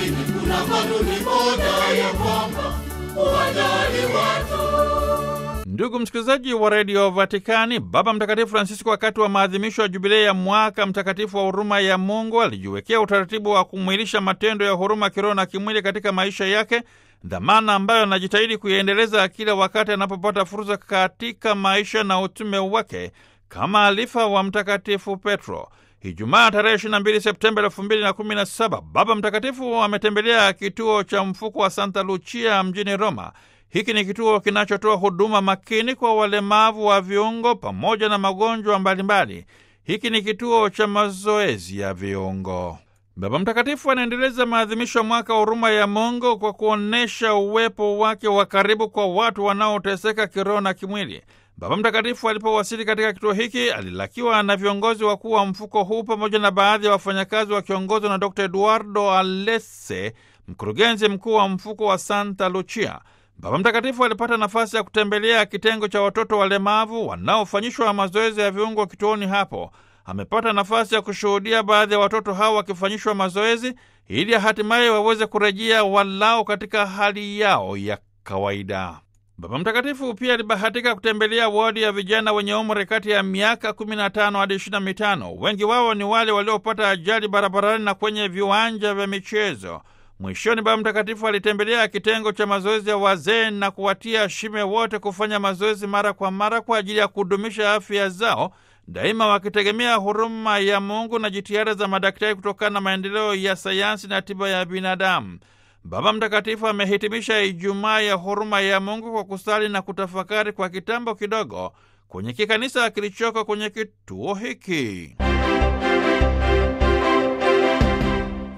lakini kuna kanuni moja ya kwamba uwajali watu. Ndugu msikilizaji wa redio Vatikani, Baba Mtakatifu Francisco, wakati wa maadhimisho ya jubilei ya mwaka mtakatifu wa huruma ya Mungu, alijiwekea utaratibu wa kumwilisha matendo ya huruma kiroho na kimwili katika maisha yake, dhamana ambayo anajitahidi kuiendeleza kila wakati anapopata fursa katika maisha na utume wake kama alifa wa Mtakatifu Petro. Ijumaa tarehe 22 Septemba 2017 Baba Mtakatifu ametembelea kituo cha mfuko wa Santa Lucia mjini Roma. Hiki ni kituo kinachotoa huduma makini kwa walemavu wa viungo pamoja na magonjwa mbalimbali. Hiki ni kituo cha mazoezi ya viungo. Baba Mtakatifu anaendeleza maadhimisho ya mwaka wa huruma ya Mungu kwa kuonyesha uwepo wake wa karibu kwa watu wanaoteseka kiroho na kimwili. Baba Mtakatifu alipowasili katika kituo hiki alilakiwa na viongozi wakuu wa mfuko huu pamoja na baadhi ya wafanyakazi wakiongozwa na Dr Eduardo Alesse, mkurugenzi mkuu wa mfuko wa Santa Lucia. Baba Mtakatifu alipata nafasi ya kutembelea kitengo cha watoto walemavu wanaofanyishwa mazoezi ya viungo kituoni hapo. Amepata nafasi ya kushuhudia baadhi ya watoto hao wakifanyishwa mazoezi ili hatimaye waweze kurejea walao katika hali yao ya kawaida. Baba Mtakatifu pia alibahatika kutembelea wodi ya vijana wenye umri kati ya miaka 15 hadi 25. Wengi wao ni wale waliopata ajali barabarani na kwenye viwanja vya michezo. Mwishoni, Baba Mtakatifu alitembelea kitengo cha mazoezi ya wazee na kuwatia shime wote kufanya mazoezi mara kwa mara kwa ajili ya kudumisha afya zao, daima wakitegemea huruma ya Mungu na jitihada za madaktari kutokana na maendeleo ya sayansi na tiba ya binadamu. Baba Mtakatifu amehitimisha Ijumaa ya huruma ya Mungu kwa kusali na kutafakari kwa kitambo kidogo kwenye kikanisa kilichoko kwenye kituo hiki.